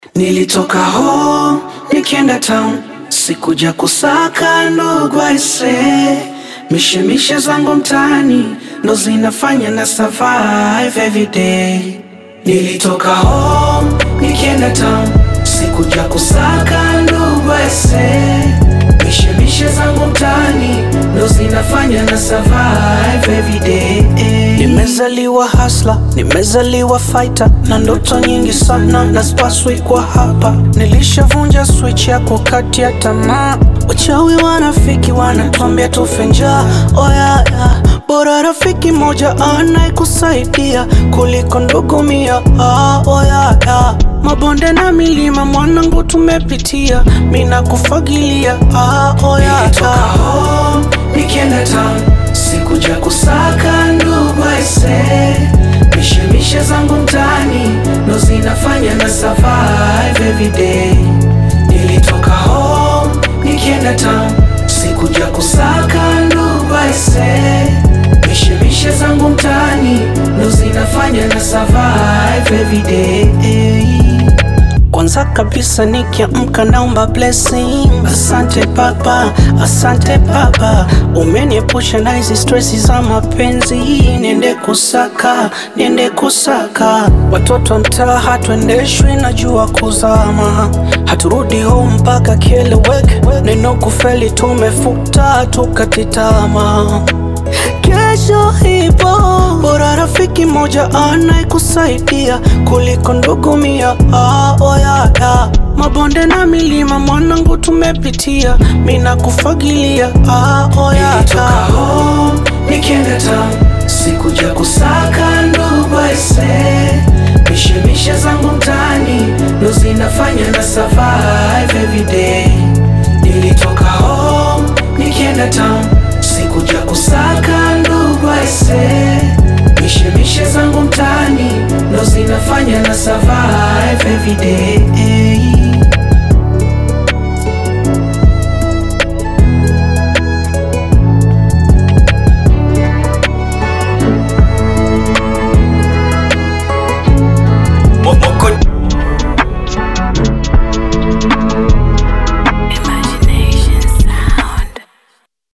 Nilitoka home nikienda town, sikuja kusaka ndugu aise, mishemishe zangu mtaani ndo zinafanya na survive every day. Nilitoka home nikienda town, sikuja kusaka ndugu aise, mishemishe zangu mtaani ndo zinafanya na survive every day. Nimezaliwa hasla, nimezaliwa fighter na ndoto nyingi sana na spaswi kwa hapa. Nilishavunja switch ya kukatia tamaa, wachawi wanafiki wanatuambia tufe njaa. Oh yeah, yeah. Bora rafiki moja anayekusaidia kuliko ndugu mia. Ah, oh yeah, yeah. Mabonde na milima mwanangu tumepitia, mina kufagilia. Ah, oh yeah, yeah. home nikienda town, sikuja kusaka ndugu aise, mishemishe zangu mtaani ndo zinafanya na survive every day. Nilitoka home nikienda town, sikuja kusaka ndugu aise, mishemishe zangu mtaani ndo zinafanya na survive every day. Kwanza kabisa nikiamka naomba blessing. Asante Baba, asante Baba, umeniepusha na hizi stresi za mapenzi. Niende kusaka, niende kusaka. Watoto wa mtaa hatuendeshwi na jua kuzama, haturudi home mpaka kieleweke. Neno kufeli tumefuta, tukatitama Kesho ipo, bora rafiki moja anayekusaidia kuliko ndugu mia. Ah, oh yeah, yeah. Mabonde na milima mwanangu tumepitia, mina kufagilia. Ah, oh yeah, yeah. home nikienda town, sikuja kusaka ndugu aise, mishemishe zangu mtaani ndo zinafanya na survive every day. Nilitoka home nikienda town, sikuja kusaka ndugu aise, mishemishe zangu mtaani ndo zinafanya na survive every day.